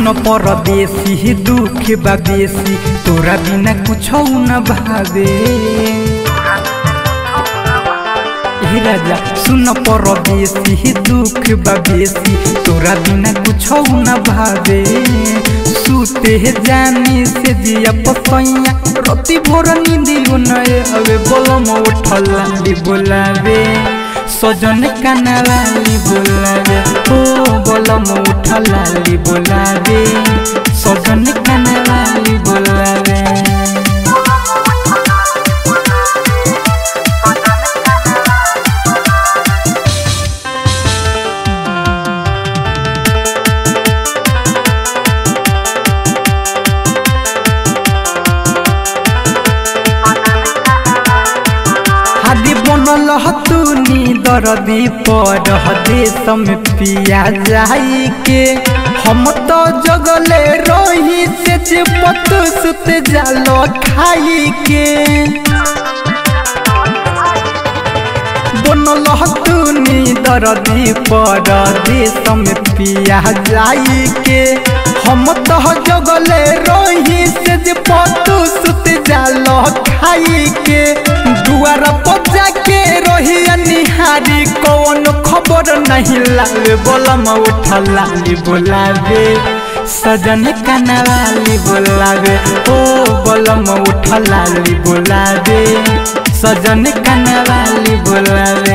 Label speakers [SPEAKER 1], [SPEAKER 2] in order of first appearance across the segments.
[SPEAKER 1] सुन परदेसी दुख बा बेसी तोरा बिना कुछ न भावे हे राजा सुन परदेसी दुख बा बेसी तोरा बिना कुछ न भावे सुते जानी से जिया पसैया रति भोर नींदियो नए हवे बोलम उठलाली बोलावे सजन कानावाली बोलावे ओ बोलम उठलाली बोलावे सजन कानावाली बोलावे हादी बनल हतुनी दरदी पर देश में पिया जाई के हम तो जगले रही से जे पत सुत जालो खाई के बनल हतुनी दरदी पर देश में पिया जाई के हम तो जगले रही से जे पत सुत जालो खाई के दुआर पजा के रही निहारी कौन खबर नहीं लावे बोलम उठलाली बोलावे सजन कनवाली बोलावे ओ बोलम उठलाली बोलावे सजन कनवाली बोलावे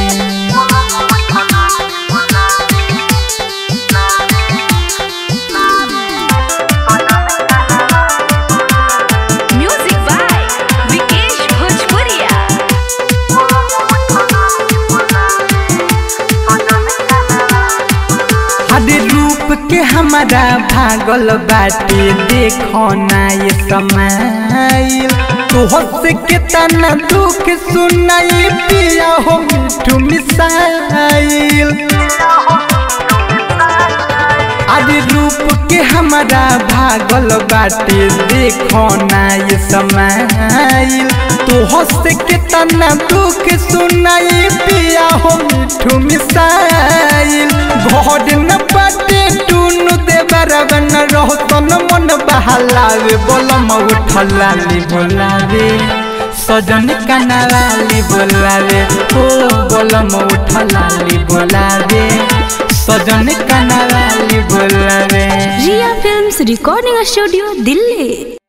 [SPEAKER 2] Music by Vikesh Bhojpuria.
[SPEAKER 1] हरे रूप के हमारा भागल बाटे देखो ना ये समय तोहर से कितना दुख सुनाई पिया हो मिठू मिसाइल आदि रूप के हमारा भागल बाटे देखो ना ये समय तोहर से कितना दुख सुनाई पिया हो मिठू मिसाइल घर न बाटे टूनु दे बराबर रहो तन मन बहलावे बोलम उठलाली बोलावे सजन कनावाली बोलावे ओ बोलम उठलाली बोलावे सजन कनावाली बोलावे
[SPEAKER 2] Ria Films Recording Studio, Delhi.